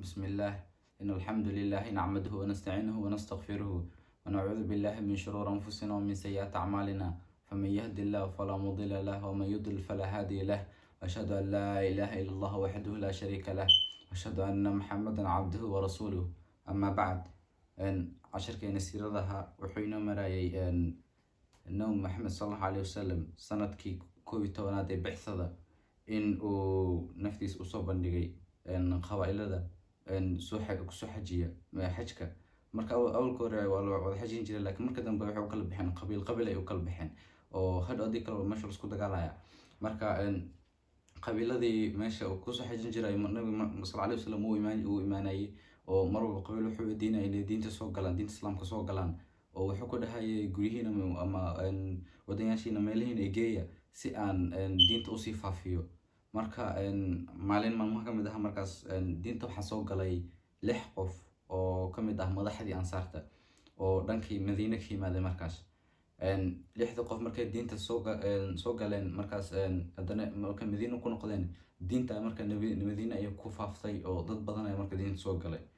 بسم الله إن الحمد لله نعمده ونستعينه ونستغفره ونعوذ بالله من شرور أنفسنا ومن سيئات أعمالنا فمن يهد الله فلا مضل له ومن يضلل فلا هادي له وأشهد أن لا إله إلا الله وحده لا شريك له وأشهد أن محمدا عبده ورسوله أما بعد إن عشركين سيرتها وحين مرايي إن النوم محمد صلى الله عليه وسلم سندكي كوبي توناد بعثة in uu naftiis usoo bandhigay qabaa-ilada soo kusoo xajiya xajka marka awalka hore waa la wada xajin jiray laakiin marka dambe waxay u kala baxeen qabiil qabiil ay u kala baxeen oo hadh adii kale meesha lasku dagaalaya marka qabiiladii meesha kusoo xajin jiray nabiga sal alay wasalam uu imaanayay oo mar walba qabiil wuxuu diinaya inay diinta soo galaan diinta islaamka soo galaan oo wuxuu ku dhahayay guryihiina ama wadanyaashiina meelihiina egeeya si aan diinta usii faafiyo marka maalin maalmaha ka mid ah markaas diinta waxaa soo galay lix qof oo ka mid ah madaxdii ansaarta oo dhankii madiine ka yimaaday markaas lixda qof markay diinta soo galeen markaas haddana markay madiine ku noqdeen diinta marka madiine ayay ku faaftay oo dad badan ayaa marka diinta soo galay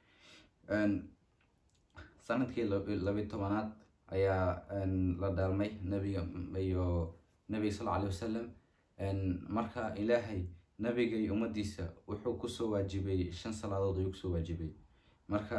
sanadkii labiyi tobanaad ayaa la dhaalmay nabiga iyo nabiga sal alay wasalam marka ilaahay nabiga iyo ummadiisa wuxuu kusoo waajibay shan salaadood ayuu kusoo waajibay marka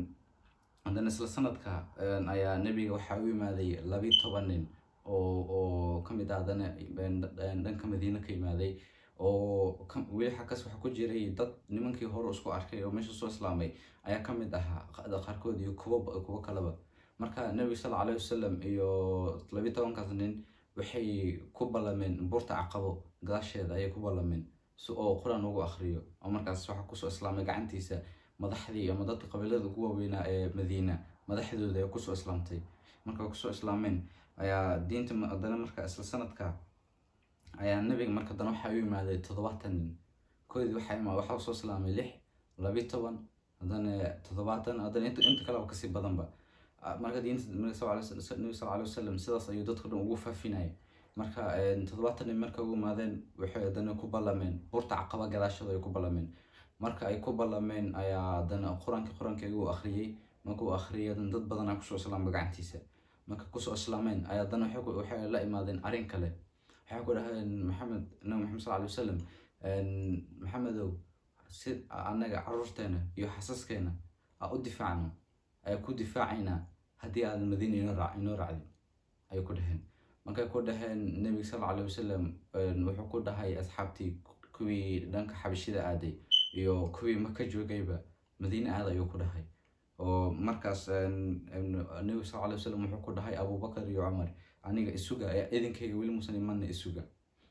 haddana isla sanadka ayaa nabiga waxaa u imaaday labi toban nin oo oo kamid ah haddana dhanka madiine ka imaaday oo weli xakas waxaa ku jiray dad nimankii hore isku arkay oo meesha soo islaamay ayaa kamid ahaa qaarkood iyo kuwo kuwo kaleba marka nabiga sal alay wasalam iyo labi tobankaas nin waxay ku ballameen buurta caqabo gadaasheeda ayay ku ballameen si oo qur-aan ugu akhriyo oo markaas waxaa kusoo islaamay gacantiisa madaxdii ama dadka qabiilada ugu waaweynaa ee madiina madaxdooda ay kusoo islaamtay marka kusoo islaameen ayaa diinta haddana marka isla sanadka ayaa nabiga marka haddana waxaa u imaaday toddobaatan nin koodii waxaa waxaa soo islaamay lix labi toban haddana toddobaatan haddana inta inta kaleba kasii badanba marka diinta nabiga sal alay wasalam sidaas ayuu dadka dhan ugu faafinaya marka toddobaatan nin marka ugu imaadeen waxay haddana ku ballameen buurta caqaba gadaashooda ay ku ballameen marka ay ku ballameen ayaa haddana qur-aanka qur-aanka igu akhriyey markuu akhriyay dad badanaa kusoo islaamay gacantiisa marka kusoo islaameen ayaa haddana waxay la imaadeen arrin kale waxay ku dhaheen maxamed nabi maxamed sal alay wasalam maxamedow si annaga caruurteena iyo xasaskeena aa u difaacno ayaa ku difaacaynaa haddii aad madiina inoo raacdin ayay ku dhaheen markay ku dhaheen nebiga sal alay wasalam wuxuu ku dhahay asxaabtii kuwii dhanka xabashida aaday iyo kuwii maka joogayba madiine aad ayuu ku dhahay oo markaas nebiga sal alay wasalam wuxuu ku dhahay abubakar iyo cumar aniga isuga idinkayga weli muusan imanna isuga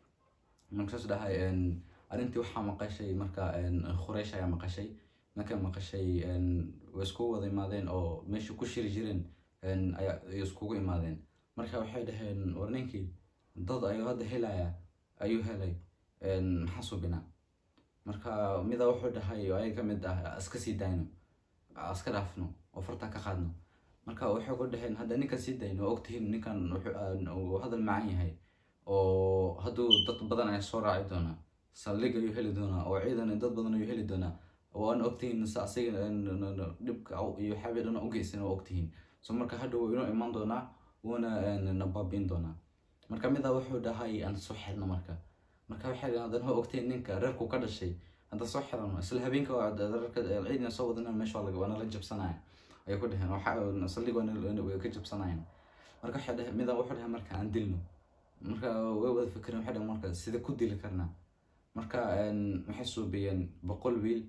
markaas dhahay arrintii waxaa maqashay marka khureysh ayaa maqashay markay maqashay way iskugu wada imaadeen oo meesha ku shiri jireen ayaa iskugu imaadeen marka waxay dhaheen war ninkii dad ayuu hadda helaya ayuu helay maxaa subinaa marka mida wuxuu dhahay ay ka mid ah iska sii dayno iska dhaafno oo farta ka qaadno marka waxay ku dhaheen hadda ninkan sii dayno oo ogtihiin ninkan uu hadal macan yahay oo hadduu dad badan ayaa soo raaci doonaa saldhig ayuu heli doonaa oo ciidan dad badan ayuu heli doonaa waan ogtihiin asiga dhibka iyo xabi dhan ugeysan oo ogtihiin so marka hadha wuu inoo imaan doonaa wuuna nabaabiin doonaa marka midaa wuxuu dhahay aan soo xirno marka marka waxay dhaheen haddana waa ogtihiin ninka reerku ka dhashay hadda soo xirano isla habeenka reerka ciidina soo wadana meesha waana la jabsanaya ayay ku dhaheen saldhig waa ka jabsanayan marka waxay dhaheen midaa wuxuu dhahay marka aan dilno marka way wada fikireen waxay dhaheen marka sida ku dili karnaa marka waxay suubiyeen boqol wiil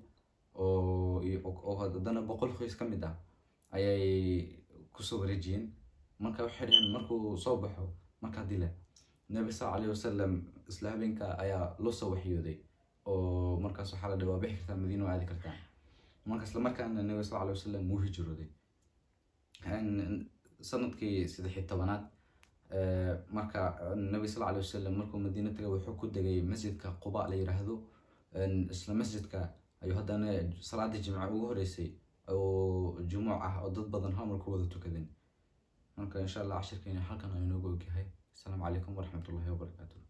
oo haddana boqol qoys ka mid ah ayay kusoo wareejiyeen marka waxay dhaheen markuu soo baxo markaa dila nabi sal alayh wasalam isla habeenka ayaa loo soo waxyooday oo markaas waxaa la dhaha waa bixi kartaa madiina waa aadi kartaa marka isla markaana nabi sal alay wasalam wuu hijrooday sanadkii saddexi tobanaad marka nabi sal alay wasalam markuu madiina tagay wuxuu ku degay masjidka quba la yiraahdo isla masjidka ayuu haddana salaadii jimca ugu horeysay oo jumuuc ah oo dad badan hamar ku wada tukadeen marka insha allah cashirkeena halkan ayuu noogu ogyahay asalaamu calaykum waraxmatullahi wabarakaatu